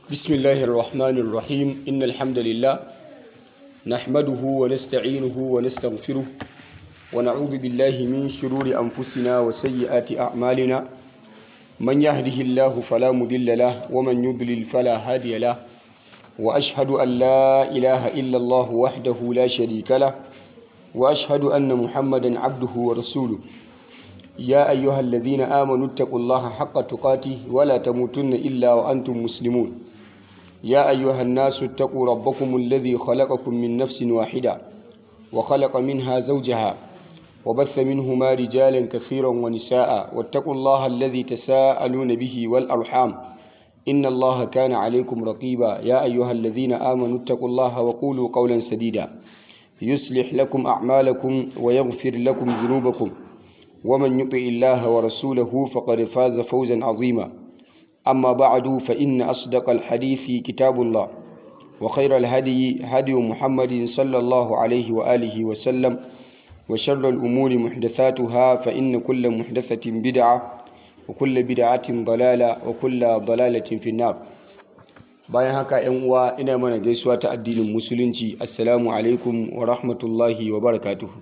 بسم الله الرحمن الرحيم إن الحمد لله نحمده ونستعينه ونستغفره ونعوذ بالله من شرور أنفسنا وسيئات أعمالنا من يهده الله فلا مضل له ومن يضلل فلا هادي له وأشهد أن لا إله إلا الله وحده لا شريك له وأشهد أن محمدا عبده ورسوله يا أيها الذين آمنوا اتقوا الله حق تقاته ولا تموتن إلا وأنتم مسلمون يا أيها الناس اتقوا ربكم الذي خلقكم من نفس واحدة وخلق منها زوجها وبث منهما رجالا كثيرا ونساء واتقوا الله الذي تساءلون به والأرحام إن الله كان عليكم رقيبا يا أيها الذين آمنوا اتقوا الله وقولوا قولا سديدا يصلح لكم أعمالكم ويغفر لكم ذنوبكم ومن يطع الله ورسوله فقد فاز فوزا عظيما أما بعد فإن أصدق الحديث كتاب الله وخير الهدي هدي محمد صلى الله عليه وآله وسلم وشر الأمور محدثاتها فإن كل محدثة بدعة وكل بدعة ضلالة وكل ضلالة في النار bayan haka yan uwa ina mana gaisuwa ta addinin musulunci assalamu alaikum wa rahmatullahi wa barakatuhu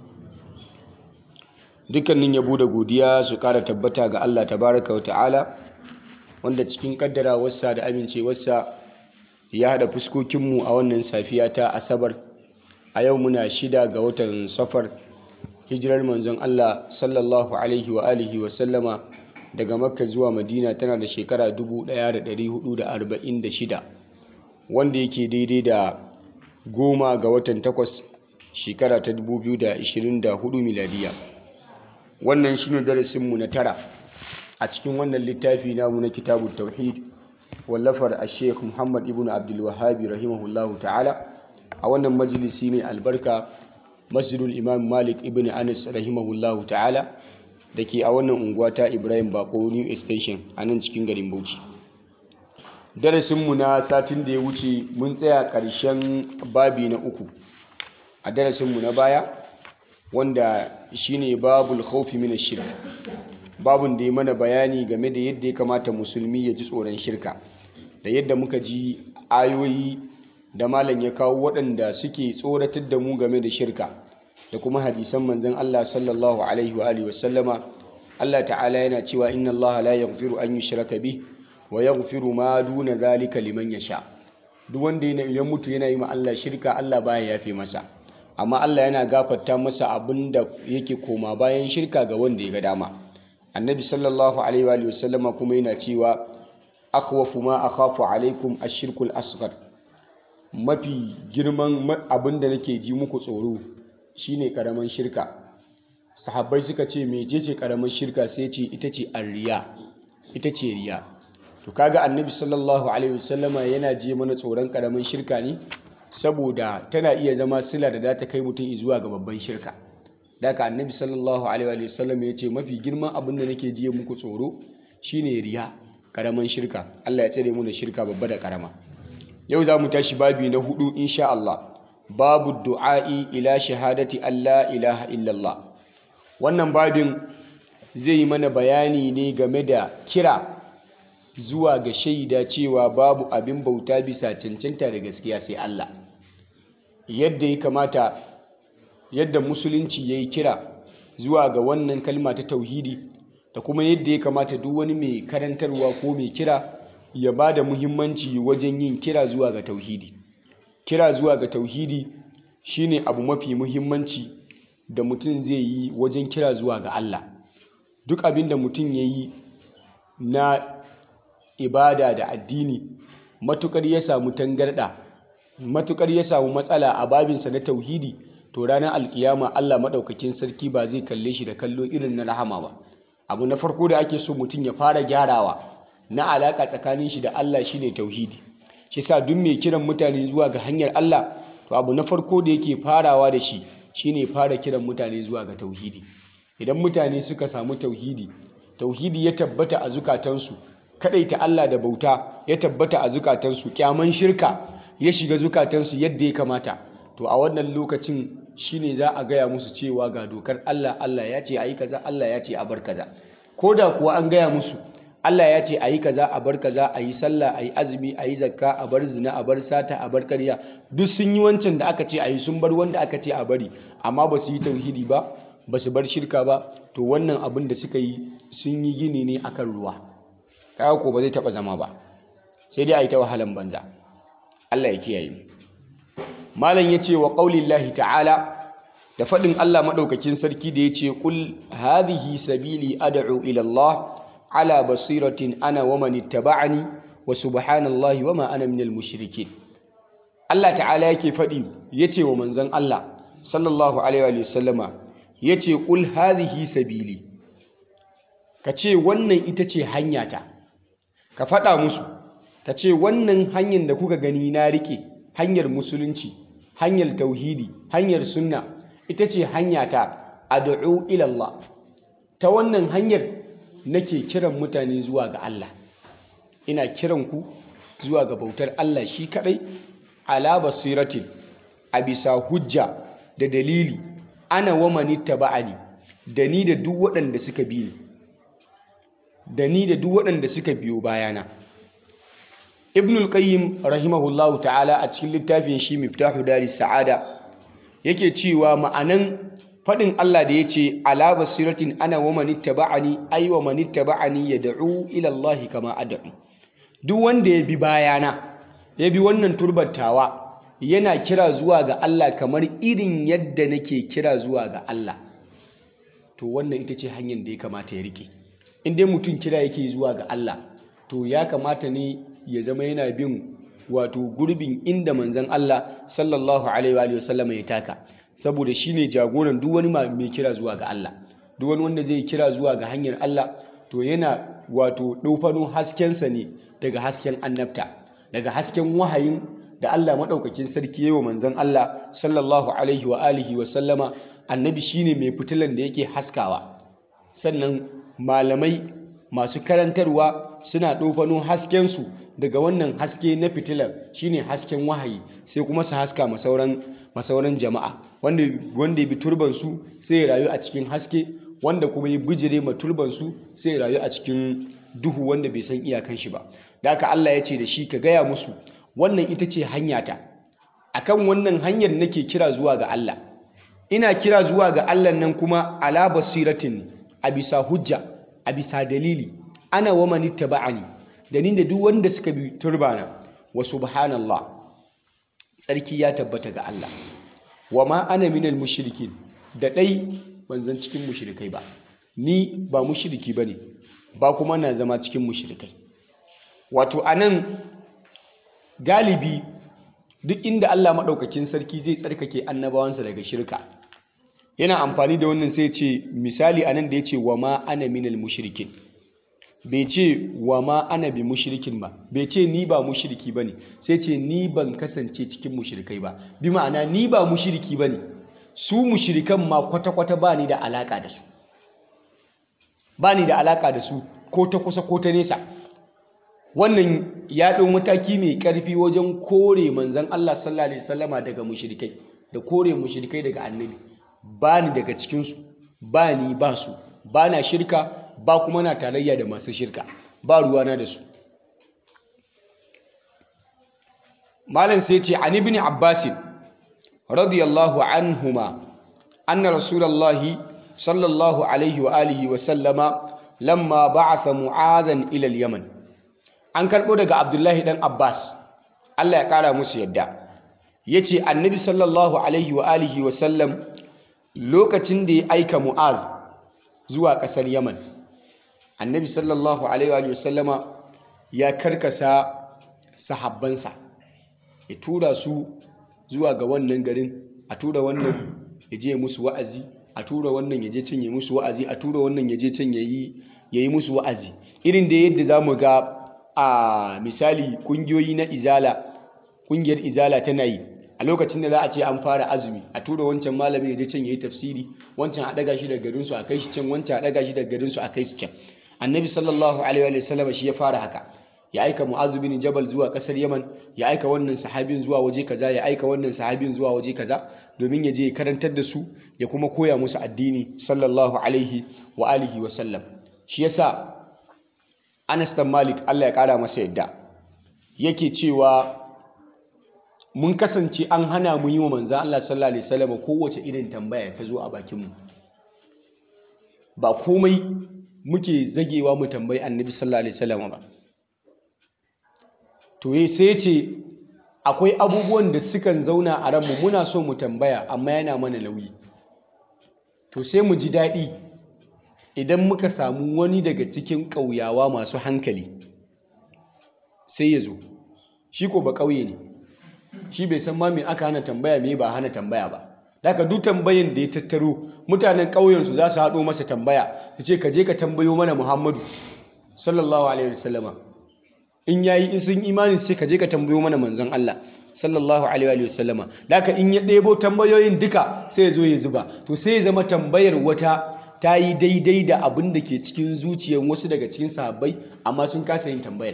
dukkanin yabo da godiya su kara tabbata ga Allah tabaraka wa ta'ala wanda cikin kaddara wasa da amincewarsa ya hada fuskokinmu a wannan safiya ta asabar a yau muna shida ga watan safar hijirar manzon Allah sallallahu alaihi wa alihi wa sallama daga makka zuwa madina tana da shekara 1446 wanda yake daidai da goma ga watan takwas shekara ta 2024 miladiya wannan shine darasinmu na tara a cikin wannan littafi namu na kitabu tauhid wallafar a sheikh muhammad ibn abdulwahabi rahimahullahu ta'ala a wannan majalisi mai albarka masjidul imam malik ibn anas rahimahullahu ta'ala da ke a wannan unguwa ta ibrahim bako new extension a nan cikin garin bauchi darasinmu na satin da ya wuce mun tsaya ƙarshen babi na uku a darasinmu na baya wanda shine babul khawfi min shirk babun da ya mana bayani game da yadda ya kamata musulmi ya ji tsoron shirka da yadda muka ji ayoyi da malam ya kawo waɗanda suke tsoratar da mu game da shirka da kuma hadisan manzon Allah sallallahu alaihi wa alihi wasallama Allah ta'ala yana cewa inna Allah la yaghfiru an yushraka bih wa yaghfiru ma duna zalika liman yasha duk wanda ya mutu yana yi ma Allah shirka Allah baya yafe masa amma Allah yana gafarta masa abin da yake koma bayan shirka ga wanda ya ga dama annabi sallallahu alaihi wa sallama kuma yana cewa akhwafu ma akhafu alaikum ashirkul asghar mafi girman abin da nake ji muku tsoro shine karaman shirka sahabbai suka ce mecece karaman shirka sai ce ita ce arriya ita ce riya to kaga annabi sallallahu alaihi wasallama yana ji mana tsoron karaman shirka ne saboda tana iya zama sila da za ta kai mutum zuwa ga babban shirka daga annabi sallallahu alaihi wasallam ya ce mafi girman abin da nake jiye muku tsoro shine riya karaman shirka Allah ya tsare mu da shirka babba da karama yau za mu tashi babi na hudu insha Allah babu du'a'i ila shahadati Allah ilaha illallah wannan babin zai yi mana bayani ne game da kira zuwa ga shaida cewa babu abin bauta bisa cancanta da gaskiya sai Allah yadda ya kamata yadda musulunci ya yi kira zuwa ga wannan kalma ta tauhidi da kuma yadda ya kamata duk wani mai karantarwa ko mai kira ya ba da muhimmanci wajen yin kira zuwa ga tauhidi kira zuwa ga tauhidi shine abu mafi muhimmanci da mutum zai yi wajen kira zuwa ga Allah duk abin da mutum ya yi na ibada da addini matukar ya samu tangarda matukar ya samu matsala a babinsa na tauhidi to ranar alkiyama Allah maɗaukakin sarki ba zai kalle shi da kallo irin na rahama ba abu na farko da ake so mutum ya fara gyarawa na alaka tsakanin shi da Allah shine tauhidi shi sa duk mai kiran mutane zuwa ga hanyar Allah to abu na farko da yake farawa da shi shine fara kiran mutane zuwa ga tauhidi idan mutane suka samu tauhidi tauhidi ya tabbata a zukatansu kadaita Allah da bauta ya tabbata a zukatansu kyaman shirka ya shiga zukatansu yadda ya kamata to a wannan lokacin shine za a gaya musu cewa ga dokar Allah Allah ya ce ayi kaza Allah ya ce a bar kaza ko da kuwa an gaya musu Allah ya ce ayi kaza a bar kaza ayi sallah ayi azumi ayi zakka a bar zina a bar sata a bar ƙarya duk sun yi wancan da aka ce ayi sun bar wanda aka ce a bari amma ba su yi tauhidi ba ba su bar shirka ba to wannan abin da suka yi sun yi gini ne akan ruwa kaga ko ba zai taba zama ba sai dai a yi ta wahalan banza Allah ya kiyaye mu malam ya ce wa qaulillahi ta'ala da faɗin Allah maɗaukakin sarki da ya ce ƙul hadhihi sabili ad'u ila Allah ala basiratin ana wa man ittaba'ani wa subhanallahi wa ma ana minal mushrikin Allah ta'ala yake faɗi yace wa manzon Allah sallallahu alaihi wa sallama yace ƙul hadhihi sabili ka ce wannan ita ce hanyata ka faɗa musu ka ce wannan hanyar da kuka gani na rike hanyar musulunci hanyar tauhidi hanyar sunna ita ce hanyata ad'u ila Allah ta wannan hanyar nake kiran mutane zuwa ga Allah ina kiran ku zuwa ga bautar Allah shi kadai ala basiratin a bisa hujja da dalili ana wa manittaba'ani da ni da duk waɗanda suka bi ni da ni da duk waɗanda suka biyo bayana ibnul qayyim rahimahullahu ta'ala a cikin littafin shi miftahu daris sa'ada yake cewa ma'anan faɗin Allah da yace ala basiratin ana wa manittaba'ani ay wa manittaba'ani yad'u ila Allah kama ad'u duk wanda ya bi bayana ya bi wannan turbattawa yana kira zuwa ga Allah kamar irin yadda nake kira zuwa ga Allah to wannan ita ce hanyar da ya kamata ya rike in dai mutum kira yake zuwa ga Allah to ya kamata ne ya zama yana bin wato gurbin inda manzon Allah sallallahu alaihi wa sallam ya taka saboda shine jagoran duk wani mai kira zuwa ga Allah duk wani wanda zai kira zuwa ga hanyar Allah to yana wato ɗofano haskensa ne daga hasken annabta daga hasken wahayin da Allah maɗaukakin sarki yayi wa manzon Allah sallallahu alaihi wa alihi wa sallama annabi shine mai fitilan da yake haskawa sannan malamai masu karantarwa suna ɗofano haskensu daga wannan haske na fitilar shine hasken wahayi sai kuma su haska masauran masauran jama'a wanda wanda ya bi turbansu sai ya rayu a cikin haske wanda kuma ya bijire ma turbansu sai ya rayu a cikin duhu wanda bai san iyakan shi ba da haka Allah ya ce da shi ka gaya musu wannan ita ce hanyata akan wannan hanyar nake kira zuwa ga Allah ina kira zuwa ga Allah nan kuma ala basiratin a bisa hujja a bisa dalili ana wa man ittaba'ani da ni da duk wanda suka bi turbana wa subhanallah tsarki ya tabbata ga Allah wa ma ana minal mushrikin da dai ban zan cikin mushrikai ba ni ba mushriki bane ba kuma na zama cikin mushrikai wato anan galibi duk inda Allah maɗaukakin sarki zai tsarkake annabawansa daga shirka yana amfani da wannan sai ce misali anan da ya ce wa ma ana minal mushrikin bai ce wa ma ana bi mushrikin ba bai ce ni ba mushriki bane sai ce ni ban kasance cikin mushrikai ba bi ma'ana ni ba mushriki bane su mushrikan ma kwata-kwata ba ni da alaka da su ba ni da alaka da su ko ta kusa ko ta nesa wannan ya ɗau mataki mai ƙarfi wajen kore manzan Allah sallallahu alaihi wasallama daga mushrikai da kore mushrikai daga annabi ba ni daga cikinsu ba ni ba su ba na shirka ba kuma na tarayya da masu shirka ba ruwana da su malam sai ce an ibn abbas radiyallahu anhuma anna rasulullahi sallallahu alaihi wa alihi wa sallama lamma ba'atha mu'adhan ila al-yaman an karɓo daga abdullahi ɗan abbas allah ya ƙara musu yadda ya ce annabi sallallahu alaihi wa alihi wa sallam lokacin da ya aika mu'az zuwa ƙasar yaman annabi sallallahu alaihi wa sallama ya karkasa sahabbansa ya tura su zuwa ga wannan garin a tura wannan ya je musu wa'azi a tura wannan ya je can ya musu wa'azi a tura wannan ya je can ya yi musu wa'azi irin da yadda za mu ga a misali kungiyoyi na izala kungiyar izala tana yi a lokacin da za a ce an fara azumi a tura wancan malami ya je can yayi tafsiri wancan a daga shi daga garin su a kai shi can wancan a daga shi daga garin su a kai su can annabi sallallahu alaihi wa sallam shi ya fara haka ya aika mu'az bin jabal zuwa kasar yaman ya aika wannan sahabin zuwa waje kaza ya aika wannan sahabin zuwa waje kaza domin ya je ya karantar da su ya kuma koya musu addini sallallahu alaihi wa alihi wa sallam shi yasa Anas dan Malik Allah ya kara masa yadda yake cewa mun kasance an hana mu yi wa manzo Allah sallallahu alaihi wasallam kowace irin tambaya ta zo a bakin mu ba komai muke zagewa mu tambayi annabi sallallahu alaihi wasallam ba to sai ce akwai abubuwan da sukan zauna a ranmu muna so mu tambaya amma yana mana nauyi to sai mu ji daɗi idan muka samu wani daga cikin ƙauyawa masu hankali sai ya zo shi ko ba ƙauye ne shi bai san ma me aka hana tambaya me ba hana tambaya ba daga duk tambayin da ya tattaro mutanen ƙauyensu za su haɗo masa tambaya su ce ka je ka tambayo mana muhammadu sallallahu alaihi wasallama in yayi in sun imani sai ka je ka tambayo mana manzon Allah sallallahu alaihi wasallama daga in ya ɗebo tambayoyin duka sai ya zo ya zuba to sai ya zama tambayar wata ta yi daidai da abin da ke cikin zuciyar wasu daga cikin sahabbai amma sun kasa yin tambayar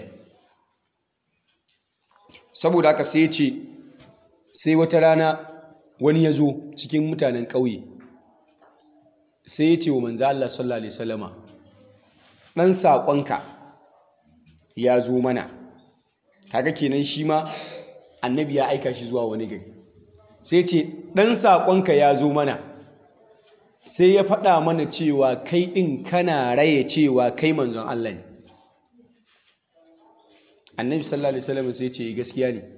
saboda haka sai ya ce sai wata rana wani ya zo cikin mutanen ƙauye sai ya ce wa manzo Allah sallallahu alaihi wasallama ɗan saƙonka ya zo mana kaga kenan shi ma annabi ya aika shi zuwa wani gari sai ce ɗan saƙonka ya zo mana sai ya faɗa mana cewa kai ɗin kana raye cewa kai manzon Allah ne annabi sallallahu alaihi wasallam sai ce gaskiya ne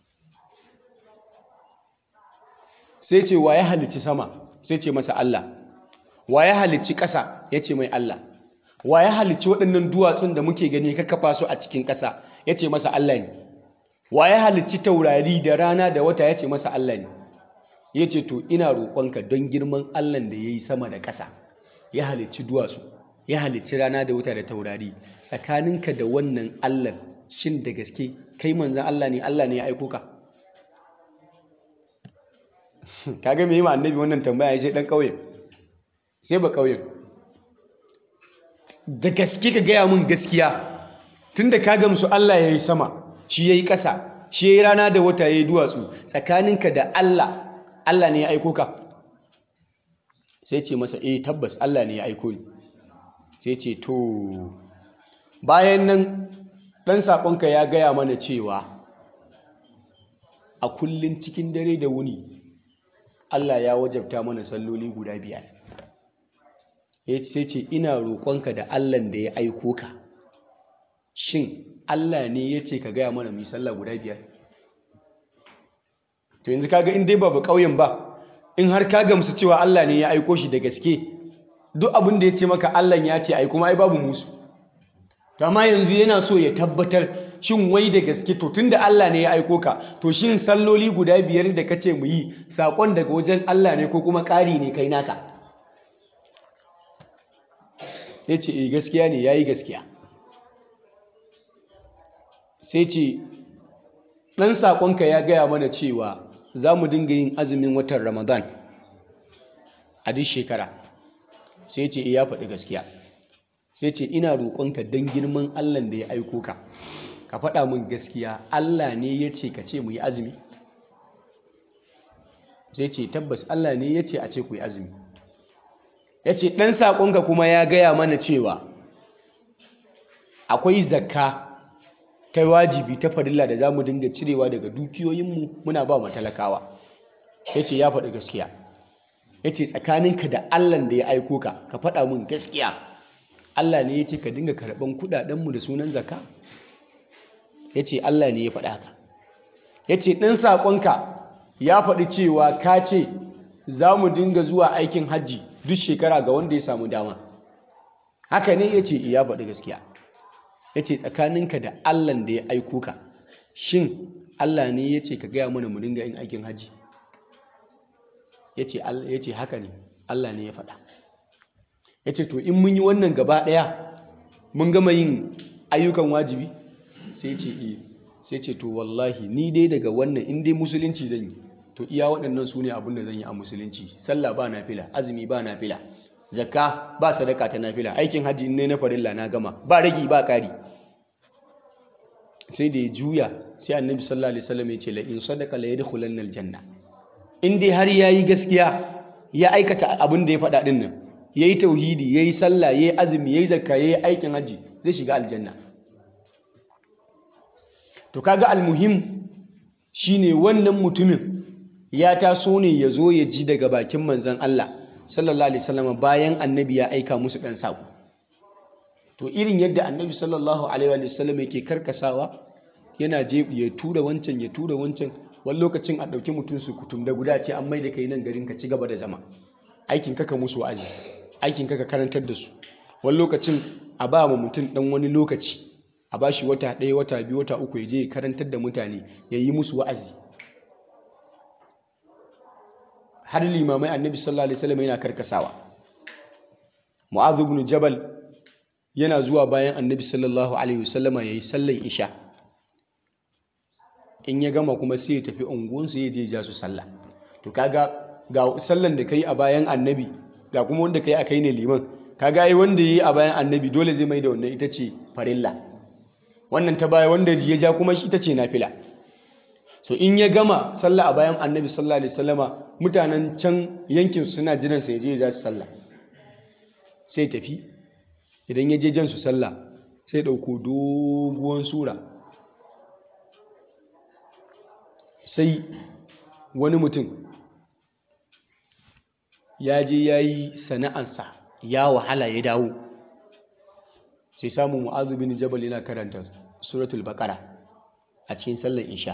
sai ce wa ya halicci sama sai ce masa Allah wa ya halicci ƙasa ya ce mai Allah wa ya halicci waɗannan duwatsun da muke gani ka kafa su a cikin ƙasa ya ce masa Allah ne wa ya halicci taurari da rana da wata ya ce masa Allah ne ya ce to ina roƙonka don girman Allah da ya yi sama da ƙasa ya halicci duwatsu ya halicci rana da wata da taurari tsakaninka da wannan Allah shin da gaske kai manzan Allah ne Allah ne ya aiko ka kaga me yi ma annabi wannan tambaya ya ce dan ƙauye sai ba ƙauyen da gaske ka gaya min gaskiya tunda ka gamsu Allah ya yi sama shi ya yi ƙasa shi ya yi rana da wata ya yi duwatsu tsakaninka da Allah Allah ne ya aiko ka sai ce masa eh tabbas Allah ne ya aiko ni sai ce to bayan nan ɗan saƙonka ya gaya mana cewa a kullum cikin dare da wuni Allah ya wajabta mana salloli guda biyar sai ce ina roƙonka da Allah da ya aiko ka shin Allah ne ya ce ka gaya mana mai sallah guda biyar to yanzu kaga in dai ba ƙauyen ba in har ka gamsu cewa Allah ne ya aiko shi da gaske duk abin da ya ce maka Allah ya ce ai kuma ai babu musu to amma yanzu yana so ya tabbatar shin wai da gaske to tunda Allah ne ya aiko ka to shin salloli guda biyar da kace mu yi sakon daga wajen Allah ne ko kuma ƙari ne kai naka ya ce eh gaskiya ne ya yi gaskiya sai ce ɗan saƙonka ya gaya mana cewa za mu dinga yin azumin watan ramadan a duk shekara sai ce ya faɗi gaskiya sai ce ina roƙonka don girman allah da ya aiko ka ka faɗa min gaskiya allah ne ya ce ka ce mu yi azumi sai ce tabbas allah ne ya ce a ce ku yi azumi ya ce ɗan saƙonka kuma ya gaya mana cewa akwai zakka ta wajibi ta farilla da za mu dinga cirewa daga dukiyoyinmu muna ba matalakawa ya ce ya faɗi gaskiya ya ce tsakaninka da allan da ya aiko ka ka faɗa min gaskiya allah ne ya ce ka dinga karɓan kuɗaɗenmu da sunan zakka ya ce allah ne ya faɗa ka ya ce ɗan saƙonka ya faɗi cewa ka ce za mu dinga zuwa aikin hajji duk shekara ga wanda ya samu dama haka ne ya ce ya faɗi gaskiya ya ce tsakaninka da allan da ya aiko ka shin allah ne ya ce ka gaya mana mu dinga yin aikin hajji ya ce haka ne allah ne ya faɗa ya ce to in mun yi wannan gaba ɗaya mun gama yin ayyukan wajibi sai ce eh sai ce to wallahi ni dai daga wannan in dai musulunci zan yi to iya waɗannan su ne abin da zan yi a musulunci sallah ba nafila azumi ba nafila zakka ba sadaka ta nafila aikin hajji ne na farilla na gama ba ragi ba ƙari sai da ya juya sai annabi sallallahu alaihi wasallam ya ce la in sadaka la yadkhulanna aljanna in dai har yayi gaskiya ya aikata abin da ya faɗa din nan yayi tauhidi yayi sallah yayi azumi yayi zakka yayi aikin hajji zai shiga aljanna to kaga almuhim shine wannan mutumin ya taso ne ya zo ya ji daga bakin manzon Allah sallallahu alaihi wasallam bayan annabi ya aika musu dan sako to irin yadda annabi sallallahu alaihi wasallam yake karkasawa yana je ya tura wancan ya tura wancan wani lokacin a ɗauki mutum su kutum da guda ce an mai da kai nan garin ka ci gaba da zama aikin kaka musu wa'azi aikin kaka karantar da su wani lokacin a ba ma mutum ɗan wani lokaci a ba shi wata ɗaya wata biyu wata uku ya je ya karantar da mutane ya yi musu wa'azi har limamai annabi sallallahu alaihi wasallam yana karkasawa mu'adh ibn jabal yana zuwa bayan annabi sallallahu alaihi wasallama yayi sallar isha in ya gama kuma sai ya tafi unguwansu ya je ja su sallah to kaga ga sallan da kai a bayan annabi ga kuma wanda kai a kai ne liman kaga ai wanda yi a bayan annabi dole zai mai da wannan ita ce farilla wannan ta baya wanda ya ja kuma shi ita ce nafila so in ya gama sallah a bayan annabi sallallahu alaihi wasallama mutanen can yankin suna jiran sa ya je ya su sallah sai tafi idan ya je jan su sallah sai dauko doguwan sura sai wani mutum ya je ya yi sana'ansa ya wahala ya dawo sai samun mu'azu bin jabal yana karanta suratul baqara a cikin sallar isha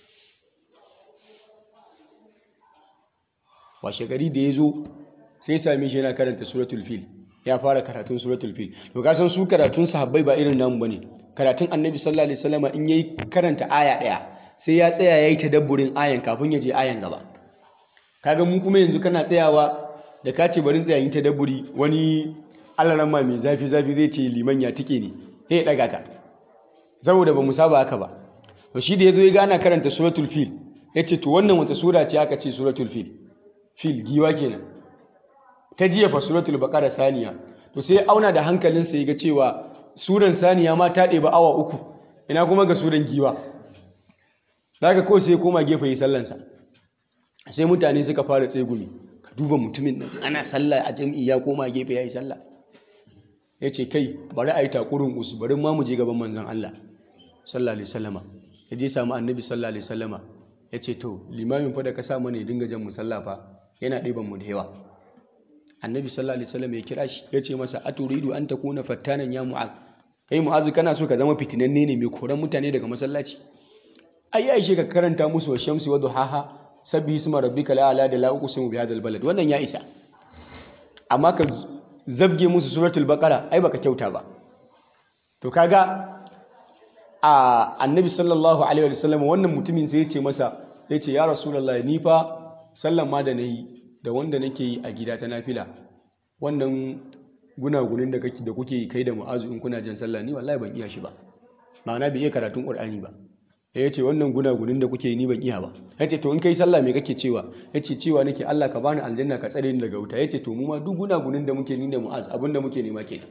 washe gari da ya zo sai same shi yana karanta suratul fil ya fara karatun suratul fil to ka san su karatun sahabbai ba irin namu bane karatun annabi sallallahu alaihi wasallam in yayi karanta aya daya sai ya tsaya yayi tadabburin ayan kafin ya je ayan gaba kaga mu kuma yanzu kana tsayawa da ka ce bari tsaya yin tadabburi wani alaramma mai zafi zafi zai ce liman ya tike ne sai ya daga ka saboda ba mu saba haka ba to shi da yazo ya gana karanta suratul fil yace to wannan wata sura ce aka ce suratul fil fil giwa kenan ta jiya fa suratul baqara saniya to sai auna da hankalinsa ya ga cewa suran saniya ma ta ɗeba awa uku ina kuma ga suran giwa daga ko sai koma gefe yi sallansa sai mutane suka fara tsegumi ka duba mutumin nan ana sallah a jam'i ya koma gefe ya yi sallah ya ce kai bari a yi takurin usu bari ma mu je gaban manzon Allah sallallahu alaihi wasallama ya je samu annabi sallallahu alaihi wasallama ya ce to limamin fa da ka sa mana ya dinga jan mu sallah fa yana ɗiban mu da yawa annabi sallallahu alaihi wasallam ya kira shi ya ce masa aturidu an takuna fattanan ya mu'az kai mu'az kana so ka zama fitinanne ne mai koran mutane daga masallaci ai aishe ka karanta musu wa shamsi wa duhaha sabbi isma rabbika la da la uqsimu bi hadha balad wannan ya isa amma ka zabge musu suratul baqara ai baka kyauta ba to kaga a annabi sallallahu alaihi wasallam wannan mutumin sai ya ce masa ya ce ya rasulullahi ni fa sallan ma da nayi da wanda nake yi a gida ta nafila wannan gunagunin da kake da kuke yi kai da mu'azu in kuna jan sallah ni wallahi ban iya shi ba ma'ana bai iya karatun qur'ani ba ya ce wannan gunagunin da kuke yi ni ban iya ba ya ce to in kai sallah me kake cewa ya ce cewa nake Allah ka bani aljanna ka tsare ni daga wuta ya ce to mu ma duk gunagunin da muke ni da mu'az abin da muke nema kenan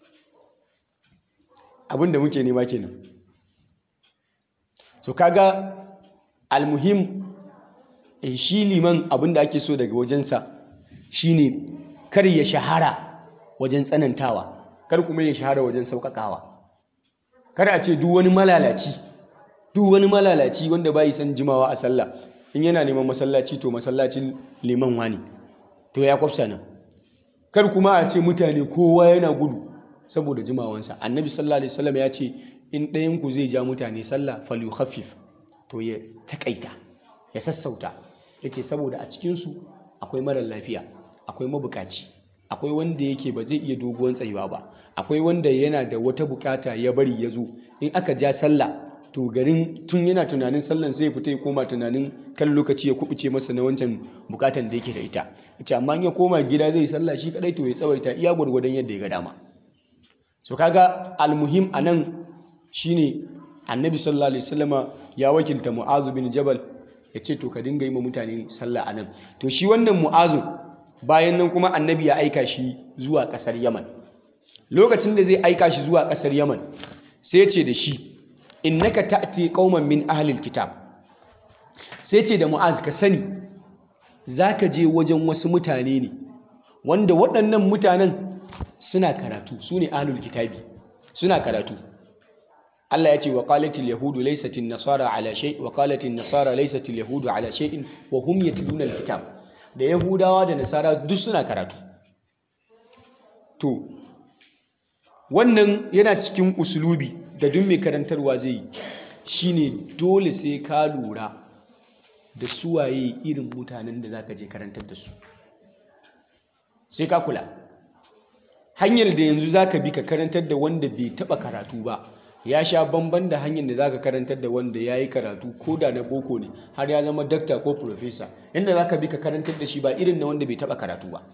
abin da muke nema kenan so kaga almuhim shi liman abin da ake so daga wajensa shine kar ya shahara wajen tsanantawa kar kuma ya shahara wajen sauƙaƙawa kar a ce duk wani malalaci duk wani malalaci wanda bai san jimawa a sallah in yana neman masallaci to masallacin liman wani to ya kwafsa nan kar kuma a ce mutane kowa yana gudu saboda jimawansa annabi sallallahu alaihi wasallam ya ce in ɗayan ku zai ja mutane sallah falyukhaffif to ya takaita ya sassauta yace saboda a cikin su akwai marar lafiya akwai mabukaci akwai wanda yake ba zai iya doguwan tsayuwa ba akwai wanda yana da wata bukata ya bari ya zo in aka ja sallah to garin tun yana tunanin sallan sai ya fita ya koma tunanin kan lokaci ya kubuce masa na wancan bukatan da yake da ita ita amma ya koma gida zai sallah shi kadai to ya tsawaita iya gwargwadon yadda ya ga dama so kaga almuhim anan shine annabi sallallahu alaihi wasallama ya wakilta mu'azu bin jabal ya ce to ka dinga yi ma mutane sallah anan to shi wannan mu'azu bayan nan kuma annabi ya aika shi zuwa kasar yaman lokacin da zai aika shi zuwa kasar yaman sai ya ce da shi innaka ta'ti qauman min ahlil kitab sai ce da mu'az ka sani zaka je wajen wasu mutane ne wanda waɗannan mutanen suna karatu su ne ahlul kitabi suna karatu Allah ya ce wa qalatil yahudu laysat nasara ala shay wa qalatil nasara laysat yahudu ala shay'in wa hum yatluna alkitab da yahudawa da nasara duk suna karatu to wannan yana cikin usulubi da duk mai karantarwa zai yi shine dole sai ka lura da suwaye irin mutanen da zaka je karantar da su sai ka kula hanyar da yanzu zaka bi ka karantar da wanda bai taba karatu ba ya sha bamban da hanyar da zaka karantar da wanda ya yi karatu ko da na boko ne har ya zama dakta ko profesa yadda zaka bi ka karantar da shi ba irin na wanda bai taba karatu ba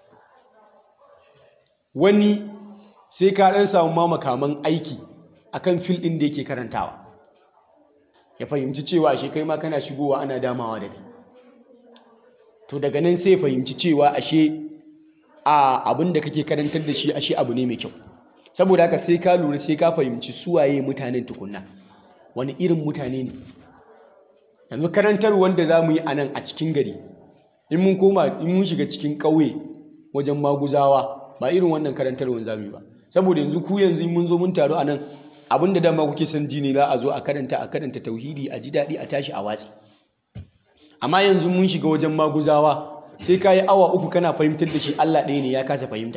wani sai ka ɗan samu ma makaman aiki akan fil ɗin da yake karantawa ya fahimci cewa ashe kai ma kana shigowa ana damawa da kai to daga nan sai fahimci cewa ashe a abin da kake karantar da shi ashe abu ne mai kyau saboda haka sai ka lura sai ka fahimci suwaye mutanen tukunna wani irin mutane ne yanzu karantar wanda za mu yi a nan a cikin gari in mun koma in mun shiga cikin ƙauye wajen maguzawa ba irin wannan karantarwar za mu yi ba saboda yanzu ku yanzu mun zo mun taru a nan abin da dama kuke son ji ne za a zo a karanta a karanta tauhidi a ji daɗi a tashi a watsi amma yanzu mun shiga wajen maguzawa sai ka yi awa uku kana fahimtar da shi Allah ɗaya ne ya kasa fahimta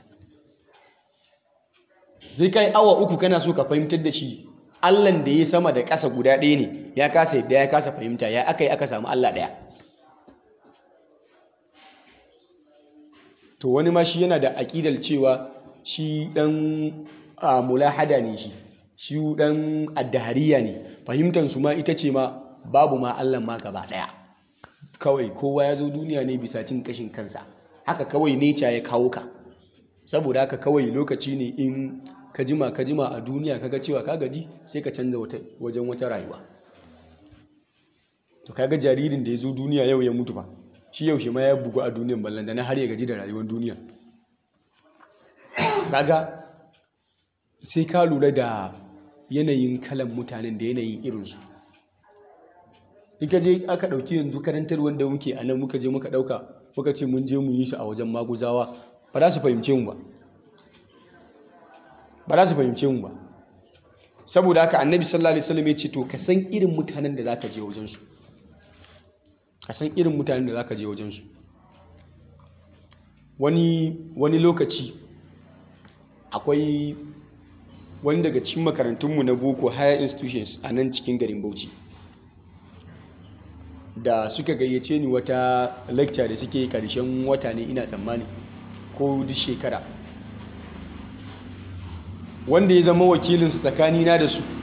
sai ka yi awa uku kana so ka fahimtar da shi Allahn da ya sama da ƙasa guda ɗaya ne ya kasa yadda ya kasa fahimta ya aka yi aka samu Allah ɗaya to wani ma shi yana da aƙidar cewa shi ɗan mulahada ne shi shi ɗan addahariya ne fahimtar su ma ita ce ma babu ma Allah ma gaba ɗaya kawai kowa ya zo duniya ne bisa cin kashin kansa haka kawai neca ya kawo ka saboda haka kawai lokaci ne in ka jima ka jima a duniya kaga cewa ka gaji sai ka canza wajen wata rayuwa to kaga jaririn da ya zo duniya yau ya mutu ba shi yaushe ma ya bugu a duniyan ballan da na har ya gaji da rayuwar duniya kaga sai ka lura da yanayin kalan mutanen da yanayin irinsu in ka je aka ɗauki yanzu karantar wanda muke a nan muka je muka ɗauka muka ce mun je mu yi shi a wajen maguzawa ba za su fahimce mu ba ba za su fahimce mu ba saboda haka annabi sallallahu alaihi wasallam ya ce to ka san irin mutanen da zaka je wajen su ka san irin mutanen da zaka je wajen su wani wani lokaci akwai wani daga cikin makarantunmu na boko higher institutions a nan cikin garin Bauchi da suka gayyace ni wata lecture da suke karshen wata ne ina tsammani ko duk shekara wanda ya zama wakilinsu tsakanina da su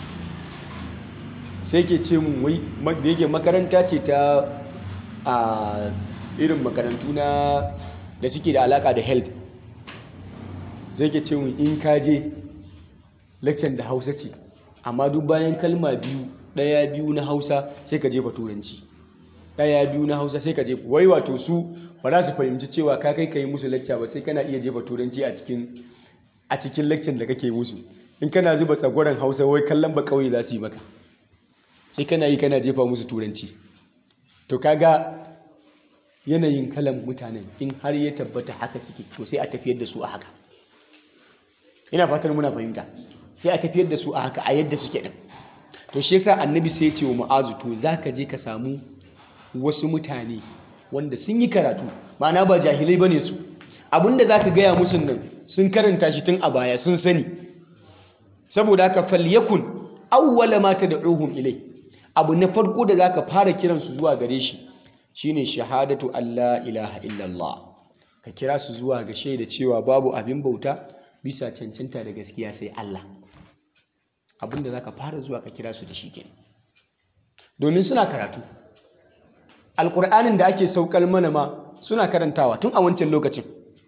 sai ke ce mun wai da yake makaranta ce ta a irin makarantu na da suke da alaka da health sai ke ce mun in ka je lecture da hausa ce amma duk bayan kalma biyu ɗaya biyu na hausa sai ka jefa turanci ɗaya biyu na hausa sai ka jefa wai wato su ba za su fahimci cewa ka kai ka yi musu lecture ba sai kana iya jefa turanci a cikin a cikin lecture da kake musu in kana zuba tsagwaron hausa wai kallon ba kauye za su yi maka sai kana yi kana jefa musu turanci to kaga yanayin kalan mutanen in har ya tabbata haka suke to sai a tafiyar da su a haka ina fatar muna fahimta sai a tafiyar da su a haka a yadda suke din to shi yasa annabi sai ce wa mu'azu to zaka je ka samu wasu mutane wanda sun yi karatu ma'ana ba jahilai bane su abinda zaka gaya musu nan sun karanta shi tun a baya sun sani saboda haka falyakun awwala ma tad'uhum ilai abu na farko da zaka fara kiran su zuwa gare shi shine shahadatu alla ilaha illallah ka kira su zuwa ga shaida cewa babu abin bauta bisa cancanta da gaskiya sai Allah abinda zaka fara zuwa ka kira su da shi kenan domin suna karatu alkur'anin da ake saukar mana ma suna karantawa tun a wancan lokacin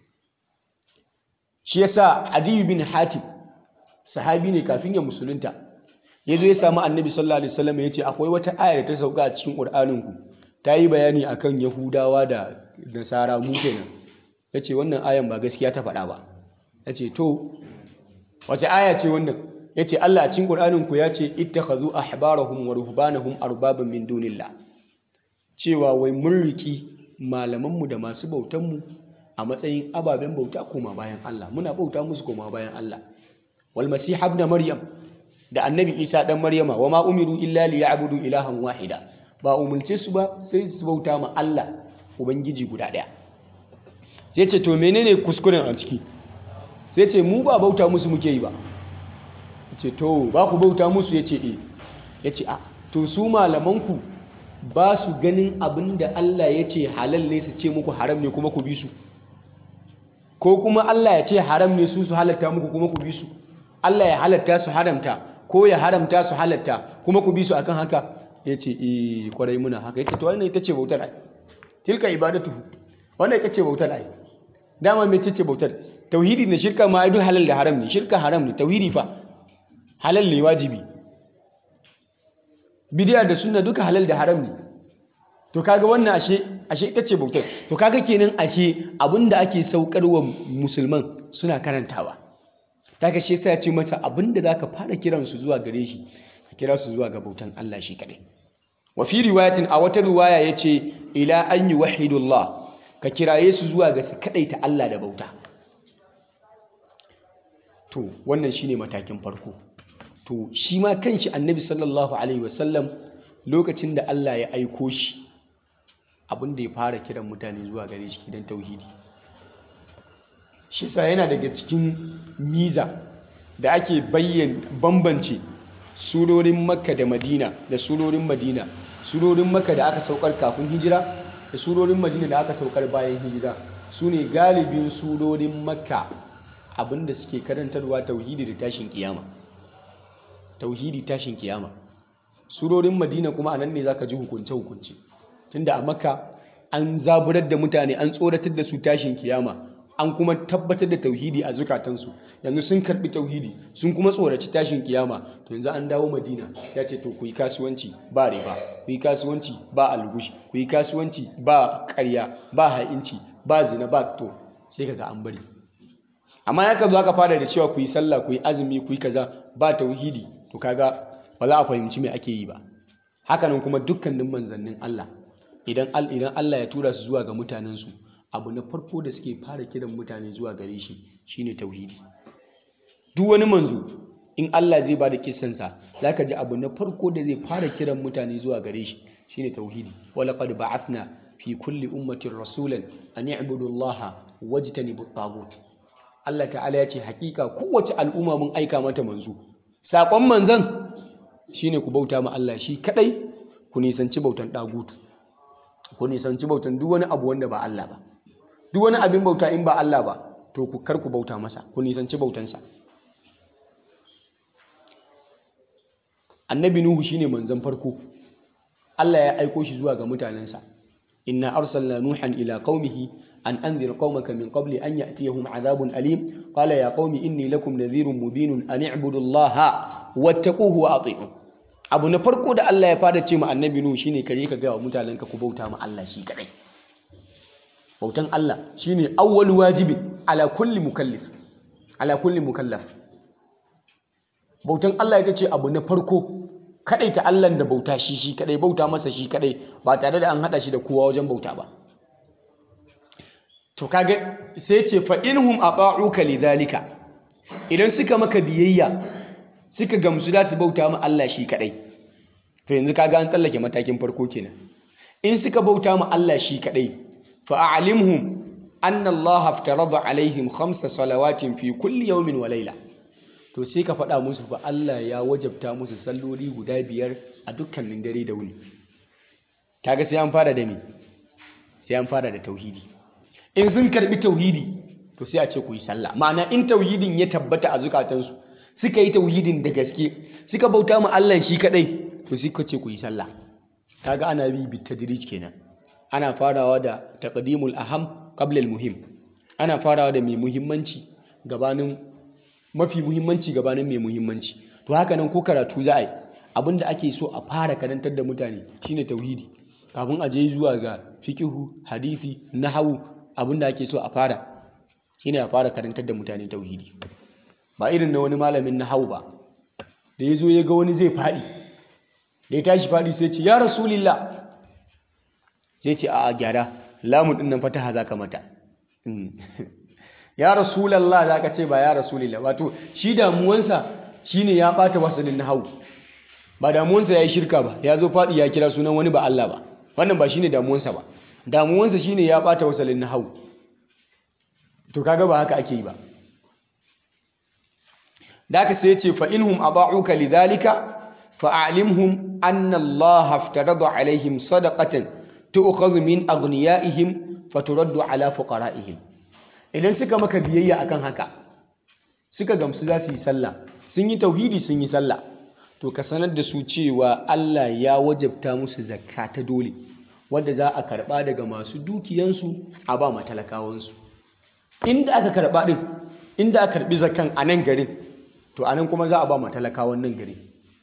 shi yasa adiyu bin hatim sahabi ne kafin ya musulunta ya zo ya samu annabi sallallahu alaihi wasallam ya ce akwai wata aya da ta sauka a cikin ƙur'anin ku ta yi bayani akan yahudawa da nasara mu kenan ya ce wannan ayan ba gaskiya ta faɗa ba ya ce to wace aya ce wannan ya ce Allah a cikin ƙur'anin ku ya ce ittakhadhu ahbarahum wa ruhbanahum arbaban min dunillah cewa wai mun riki malamanmu da masu bautanmu a matsayin ababen bauta koma bayan Allah muna bauta musu koma bayan Allah wal masih ibn maryam da annabi isa dan maryama wa ma umiru illa li ya'budu ilahan wahida ba umulce su ba sai su bauta ma Allah ubangiji guda daya sai ce to menene kuskuren a ciki sai ce mu ba bauta musu muke yi ba ce to ba ku bauta musu ya ce eh ya ce a to su malamanku ba su ganin abin da Allah ya ce halal ne su ce muku haram ne kuma ku bi su ko kuma Allah ya ce haram ne su su halatta muku kuma ku bi su Allah ya halatta su haramta ko ya haramta su halatta kuma ku bi su akan haka ya ce eh kwarai muna haka ya ce to wannan ita ce bautar ai tilka ibadatu wannan ita ce bautar ai dama mai ce bautar tauhidi da shirka ma ai duk halal da haram ne shirka haram ne tauhidi fa halal ne wajibi bidiya da sunna duka halal da haram ne to kaga wannan ashe ashe ita ce bautar to kaga kenan ashe abinda ake saukarwa musulman suna karantawa kaga shi yasa ya ce mata abinda zaka fara kiran su zuwa gare shi ka kira su zuwa ga bautan Allah shi kadai wa fi riwayatin a wata riwaya yace ila an yuwahhidullah ka kiraye su zuwa ga su kadaita Allah da bauta to wannan shine matakin farko to shi ma kanshi annabi sallallahu alaihi wasallam lokacin da Allah ya aiko shi abin da ya fara kiran mutane zuwa gare shi gidan tauhidi shi sa yana daga cikin miza da ake bayyan bambance surorin makka da madina da surorin madina surorin makka da aka saukar kafin hijira da surorin madina da aka saukar bayan hijira su ne galibin surorin makka abinda suke karantarwa tauhidi da tashin kiyama tauhidi tashin kiyama surorin madina kuma anan ne zaka ji hukunce hukunce tunda a makka an zaburar da mutane an tsoratar da su tashin kiyama an kuma tabbatar da tauhidi a zukatansu yanzu sun karbi tauhidi sun kuma tsoraci tashin kiyama to yanzu an dawo madina ya ce to ku yi kasuwanci ba riba ku yi kasuwanci ba algushi ku yi kasuwanci ba karya ba ha'inci ba zina ba to sai kaga an bari amma ya ka zo aka fara da cewa ku yi sallah ku yi azumi ku yi kaza ba tauhidi to kaga ba za a fahimci me ake yi ba hakanan kuma dukkanin manzannin Allah idan idan Allah ya tura su zuwa ga mutanensu abu na farko da suke fara kiran mutane zuwa gare shi shine tauhidi duk wani manzo in Allah zai bada kissansa zaka ji abu na farko da zai fara kiran mutane zuwa gare shi shine tauhidi walaqad ba'athna fi kulli ummatin rasulan an i'budu Allah wajtanibu at Allah ta'ala ya ce hakika kowace al'umma mun aika mata manzo sakon manzon shine ku bauta ma Allah shi kadai ku nisanci bautan dagutu ku nisanci bautan duk wani abu wanda ba Allah ba duk wani abin bauta in ba Allah ba to ku kar ku bauta masa ku nisanci bautansa annabi nuhu shine manzon farko Allah ya aiko shi zuwa ga mutanensa inna arsalna nuhan ila qaumihi an anzir qaumaka min qabli an ya'tiyahum adhabun alim qala ya qaumi inni lakum nadhirun mubinun an i'budu allaha wattaquhu wa ati'un abu na farko da Allah ya fara ce ma annabi nuhu shine kare ka ga wa mutanenka ku bauta ma Allah shi kadai bautan Allah shine awwal wajibin ala kulli mukallif ala kulli mukallaf bautan Allah ita ce abu na farko kadai ta Allah da bauta shi shi kadai bauta masa shi kadai ba tare da an hada shi da kowa wajen bauta ba to kage sai ce fa inhum ata'uka lidhalika idan suka maka biyayya suka gamsu da su bauta ma Allah shi kadai to yanzu kaga an tsallake matakin farko kenan in suka bauta ma Allah shi kadai فأعلمهم أن الله افترض عليهم خمس صلوات في كل يوم وليلة to sai ka faɗa musu fa Allah ya wajabta musu salloli guda biyar a dukkanin dare da wuni kaga sai an fara da me sai an fara da tauhidi in sun karbi tauhidi to sai a ce ku yi sallah ma'ana in tauhidin ya tabbata a zukatansu suka yi tauhidin da gaske suka bauta ma Allah shi kadai to suka ce ku yi sallah kaga ana bi bitadrij kenan ana farawa da taqdimul aham qabla muhim ana farawa da mai muhimmanci gabanin mafi muhimmanci gabanin mai muhimmanci to haka nan ko karatu za a yi abinda ake so a fara karantar da mutane shine tauhidi kafin a je zuwa ga fikihu hadisi nahawu abinda ake so a fara shine a fara karantar da mutane tauhidi ba irin na wani malamin nahawu ba da ya zo ya ga wani zai faɗi da ya tashi faɗi sai ce ya rasulillah sai ce a gyara lamun ɗin nan fataha za ka mata ya rasulallah za ka ce ba ya rasulillah wato shi damuwansa shine ya ɓata wasalin nahawu ba damuwansa ya yi shirka ba ya zo faɗi ya kira sunan wani ba Allah ba wannan ba shine damuwansa ba damuwansa shine ya ɓata wasalin nahawu to kaga ba haka ake yi ba da aka sai ce fa inhum aba'uka lidhalika fa'alimhum anna Allah aftarada alaihim sadaqatan tu'khadhu min aghniyaihim faturaddu ala fuqara'ihim idan suka maka biyayya akan haka suka gamsu za su yi sallah sun yi tauhidi sun yi sallah to ka sanar da su cewa Allah ya wajabta musu zakka ta dole wadda za a karba daga masu dukiyansu a ba matalakawansu inda aka karba din inda aka karbi zakkan a nan garin to a nan kuma za a ba matalakawan nan garin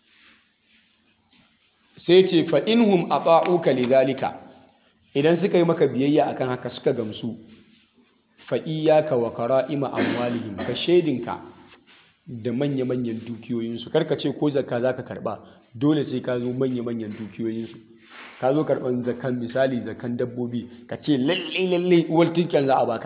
sai ce fa inhum ata'uka lidhalika idan suka yi maka biyayya akan haka suka gamsu fa iyyaka wa qara'ima amwalihim ka shedinka da manya-manyan dukiyoyinsu karka ce ko zakka zaka karba dole sai ka zo manya-manyan dukiyoyinsu ka zo karban zakkan misali zakkan dabbobi ka ce lalle lalle uwar tinkan za a baka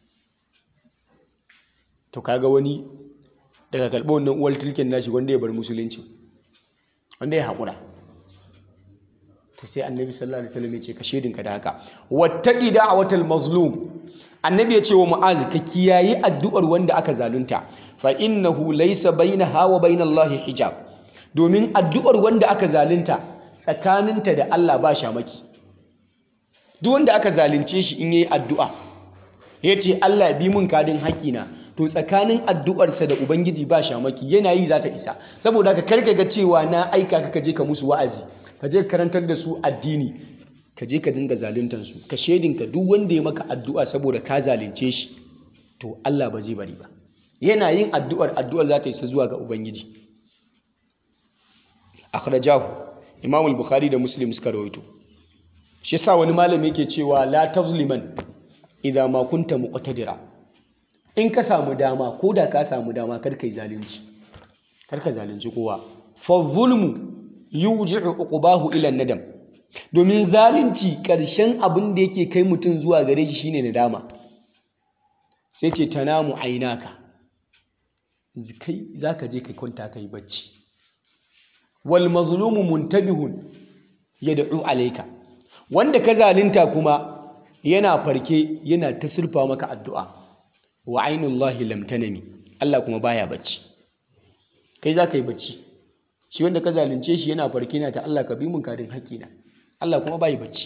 to kaga wani daga karɓar wannan uwar tilken nashi wanda ya bar musulunci wanda ya haƙura to sai annabi sallallahu alaihi wasallam ya ce ka shedinka da haka wattaqi da'watal mazlum annabi ya ce wa mu'az ka kiyayi addu'ar wanda aka zalunta fa innahu laysa bainaha wa bainallahi hijab domin addu'ar wanda aka zalunta tsakaninta da Allah ba shamaki duk wanda aka zalunce shi in yayi addu'a yace Allah bi mun kadin haƙina to tsakanin addu'arsa da ubangiji ba shamaki yana yi za ta isa saboda ka karka ga cewa na aika ka je ka musu wa'azi ka je karantar da su addini ka je ka dinga zaluntar su ka shedinka duk wanda ya maka addu'a saboda ka zalunce shi to Allah ba zai bari ba yana yin addu'ar addu'ar za ta isa zuwa ga ubangiji akhrajahu imam al-bukhari da muslim suka rawaito shi yasa wani malami yake cewa la tazliman idza ma kunta muqtadira in ka samu dama ko da ka samu dama kar kai zalunci kar ka zalunci kowa fa zulmu yuji'u uqbahu ila nadam domin zalunci karshen abin da yake kai mutum zuwa gare shi shine nadama sai ce tanamu ainaka kai zaka je kai kwanta kai bacci wal mazlumu muntabihun yad'u alayka wanda ka zalunta kuma yana farke yana ta sulfa maka addu'a wa ainullahi lam tanami Allah kuma baya bacci kai za ka yi bacci shi wanda ka zalunce shi yana farke na ta Allah ka bi mun kadin haƙƙina Allah kuma bai bacci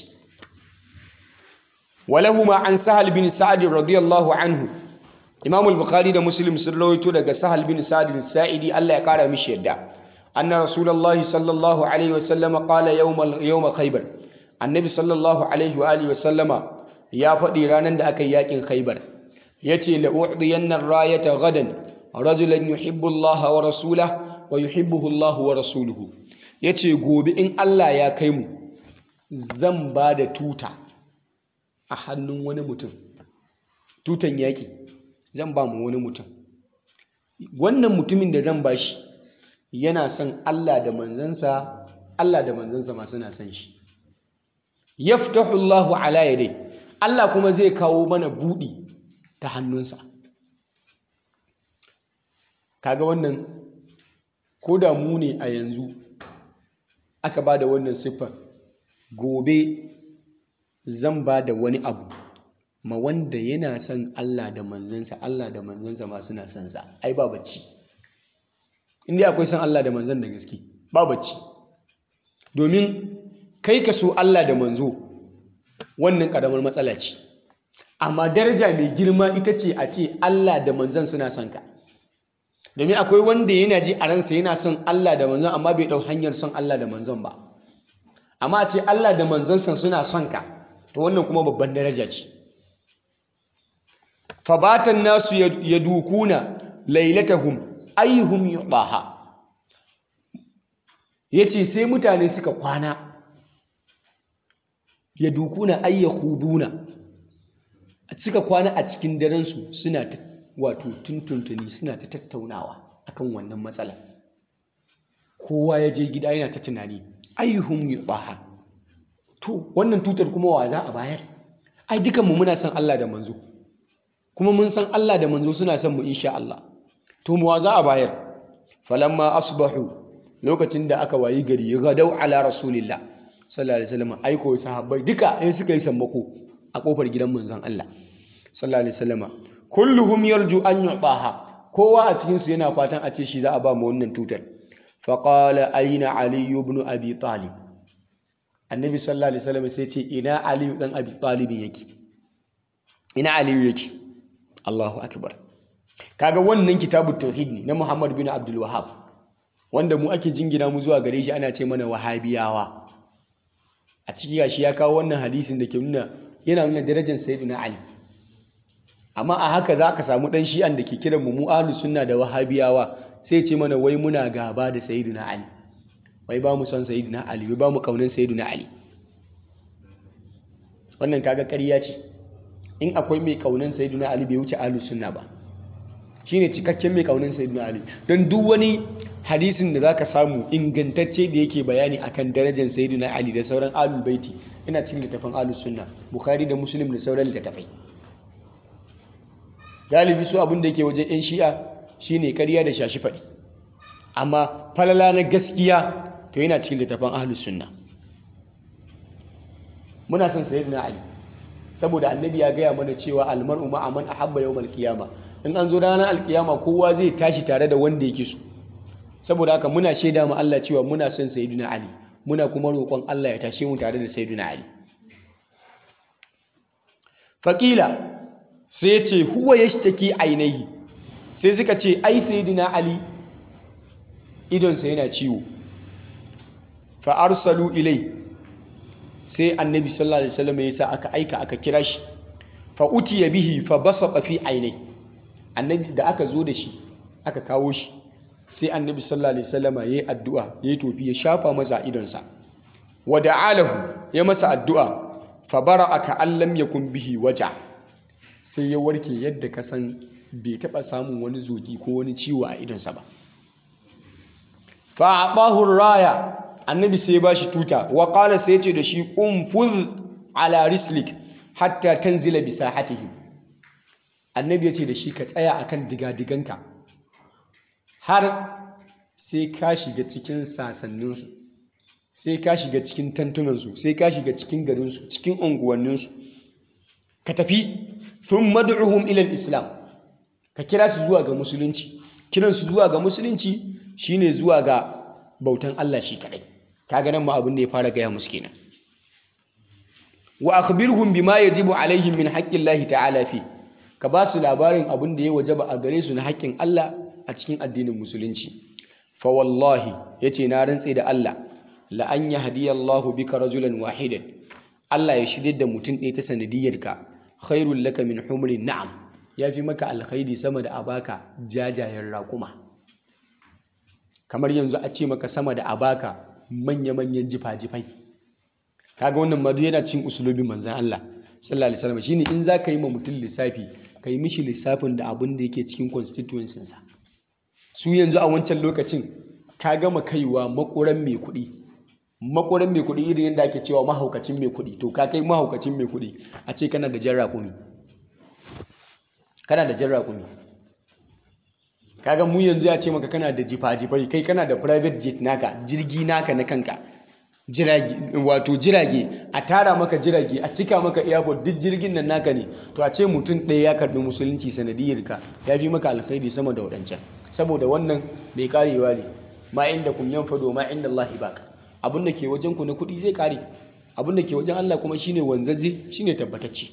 walahuma an sahal bin sa'ad radiyallahu anhu Imam al-Bukhari da Muslim sun rawaito daga Sahal bin Sa'ad al-Sa'idi Allah ya kara mishi yadda anna rasulullahi sallallahu alaihi wa sallama qala yawm yawm khaybar annabi sallallahu alaihi wa alihi wa sallama ya faɗi ranar da aka yi yakin khaybar yace la u'diyanna ar-rayata gadan rajulan yuhibbu Allah wa rasulahu wa yuhibbuhu Allah wa rasuluhu yace gobe in Allah ya kai mu zan ba da tuta a hannun wani mutum tutan yaki zan ba mu wani mutum wannan mutumin da zan bashi yana son Allah da manzansa Allah da manzansa ma suna son shi yaftahu Allahu ala yadai Allah kuma zai kawo mana budi ta hannunsa kaga wannan ko da mu ne a yanzu aka ba da wannan siffar gobe zan ba da wani abu ma wanda yana son Allah da manzansa Allah da manzansa ma suna son sa ai ba bacci inda akwai son Allah da manzan da gaske ba bacci domin kai ka so Allah da manzo wannan karamar matsala ce amma daraja mai girma ita ce a ce Allah da manzan suna son ka domin akwai wanda yana ji a ransa yana son Allah da manzan amma bai ɗau hanyar son Allah da manzan ba amma a ce Allah da manzansa suna son ka to wannan kuma babban daraja ce fabatan nasu ya dukuna lailatahum ayyuhum yudaha yace sai mutane suka kwana ya dukuna ayyahuduna suka kwana a cikin daren su suna ta wato tuntuntuni suna ta tattaunawa akan wannan matsala kowa ya je gida yana ta tunani ayyuhum yudaha to wannan tutar kuma wa za a bayar ai dukanmu muna son Allah da manzo kuma mun san Allah da manzo suna son mu insha Allah to mu wa za a bayar falamma asbahu lokacin da aka wayi gari gadau ala rasulillah sallallahu alaihi wasallam aiko sahabbai duka sai suka yi sammako a kofar gidan manzon Allah sallallahu alaihi wasallam kulluhum yarju an yu'taha kowa a cikin su yana fatan a ce shi za a ba mu wannan tutar faqala aina ali ibn abi talib annabi sallallahu alaihi wasallam sai ce ina ali dan abi talib yake ina ali yake Allahu akbar kaga wannan kitabut tauhid ne na Muhammad bin Abdul Wahhab wanda mu ake jingina mu zuwa gare shi ana ce mana wahabiyawa a ciki gashi ya kawo wannan hadisin da ke nuna yana nuna darajar sayyidina Ali amma a haka za ka samu dan shi'an da ke kiran mu mu ahlus sunna da wahabiyawa sai ce mana wai muna gaba da sayyidina Ali wai ba mu son sayyidina Ali wai ba mu kaunin sayyidina Ali wannan kaga ƙarya ce in akwai mai kaunin sayyidina Ali bai wuce ahlus sunna ba shine cikakken mai kaunin sayyidina Ali don duk wani hadisin da zaka samu ingantacce da yake bayani akan darajar sayyidina Ali da sauran ahlul baiti ina cikin littafin ahlus sunna bukhari da muslim da sauran littattafai galibi su abin da yake wajen yan shi'a shine ƙarya da shashi faɗi amma falala na gaskiya to yana cikin littafin ahlus sunna muna son sayyidina Ali saboda annabi ya gaya mana cewa almar'u ma'a man ahabba yawmal qiyama in an zo ranar alkiyama kowa zai tashi tare da wanda yake so saboda haka muna shaida ma Allah cewa muna son sayyidina Ali muna kuma roƙon Allah ya tashe mu tare da sayyidina Ali faqila sai ya ce huwa yashtaki ainihi sai suka ce ai sayyidina Ali idonsa yana ciwo fa arsalu ilai sai annabi sallallahu alaihi wasallam ya sa aka aika aka kira shi fa utiya bihi fa basaqa fi ainihi annabi da aka zo da shi aka kawo shi sai annabi sallallahu alaihi wasallama yayi addu'a yayi tofi ya shafa masa idonsa wa da'alahu ya masa addu'a fa bara'a ka allam yakun bihi waja sai ya warke yadda ka san bai taba samun wani zogi ko wani ciwo a idonsa ba fa aqahu raya annabi sai ya bashi tuta wa qala sai ya ce da shi umfuz ala rislik hatta tanzila bi sahatihim annabi ya ce da shi ka tsaya akan digadiganka har sai ka shiga cikin sasanninsu sai ka shiga cikin tantunansu sai ka shiga cikin garinsu cikin unguwanninsu ka tafi sun mad'uhum ilal islam ka kira su zuwa ga musulunci kiran su zuwa ga musulunci shine zuwa ga bautan Allah shi kadai kaga nan ma abin da ya fara gaya musu kenan wa akhbirhum bima yajibu alaihim min haqqillahi ta'ala fi ka ba su labarin abin da ya wajaba a gare su na haƙƙin Allah a cikin addinin musulunci fa wallahi yace na rantse da Allah la an yahdiyallahu bika rajulan wahidan Allah ya shirye da mutum ɗaya ta sanadiyarka khairul laka min humrin na'am yafi maka alkhairi sama da abaka jajayen raƙuma kamar yanzu a ce maka sama da abaka manya-manyan jifa-jifai kaga wannan madu yana cin usulobin manzan Allah sallallahu alaihi wasallam shine in za ka yi ma mutum lissafi ka yi mishi lissafin da abin da yake cikin constituencinsa su yanzu a wancan lokacin ka gama kaiwa makoran mai kuɗi makoran mai kuɗi irin yadda ake cewa mahaukacin mai kuɗi to ka kai mahaukacin mai kuɗi a ce kana da jan raƙumi kana da jan raƙumi kaga mu yanzu ya ce maka kana da jifa-jifai kai kana da private jet naka jirgi naka na kanka jirage wato jirage a tara maka jirage a cika maka airport duk jirgin nan naka ne to a ce mutum ɗaya ya karɓi musulunci sanadiyar ka ya fi maka alkhairi sama da waɗancan saboda wannan mai karewa ne ma inda kun yan fado ma inda Allah baka abin da ke wajen ku na kuɗi zai kare abin da ke wajen Allah kuma shine wanzaje shine tabbatacce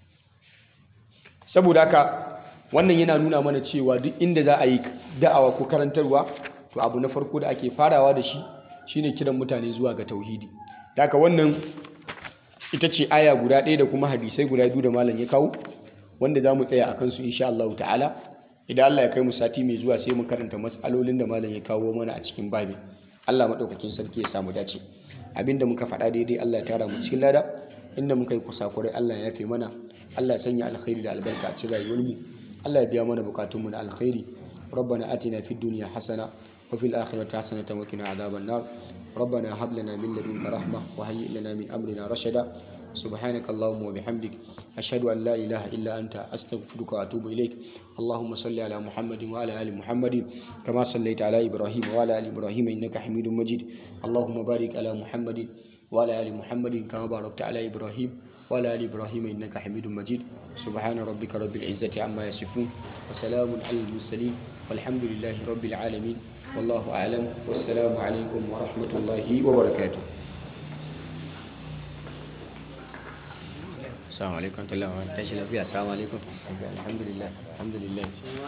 saboda haka wannan yana nuna mana cewa duk inda za a yi da'awa ko karantarwa to abu na farko da ake farawa da shi shine kiran mutane zuwa ga tauhidi haka wannan ita ce aya guda ɗaya da kuma hadisai guda biyu da malam ya kawo wanda za mu tsaya a kansu insha Allah ta'ala idan Allah ya kai mu sati mai zuwa sai mu karanta matsalolin da malam ya kawo mana a cikin babi Allah maɗaukakin sarki ya samu dace abinda muka faɗa daidai Allah ya tara mu cikin lada inda muka yi kusakurai Allah ya yafe mana Allah ya sanya alkhairi da albarka a cikin rayuwarmu Allah ya biya mana bukatunmu na alkhairi ربنا آتنا في الدنيا حسنة وفي الآخرة حسنة وقنا عذاب النار ربنا هب لنا من لدنك رحمة وهيئ لنا من أمرنا رشدا سبحانك اللهم وبحمدك أشهد أن لا إله إلا أنت أستغفرك وأتوب إليك اللهم صل على محمد وعلى آل محمد كما صليت على إبراهيم وعلى آل إبراهيم إنك حميد مجيد اللهم بارك على محمد وعلى آل محمد كما باركت على إبراهيم وعلى آل إبراهيم إنك حميد مجيد سبحان ربك رب العزة عما يصفون وسلام على المرسلين والحمد لله رب العالمين والله أعلم والسلام عليكم ورحمة الله وبركاته السلام عليكم ورحمة الله وبركاته السلام عليكم الحمد لله الحمد لله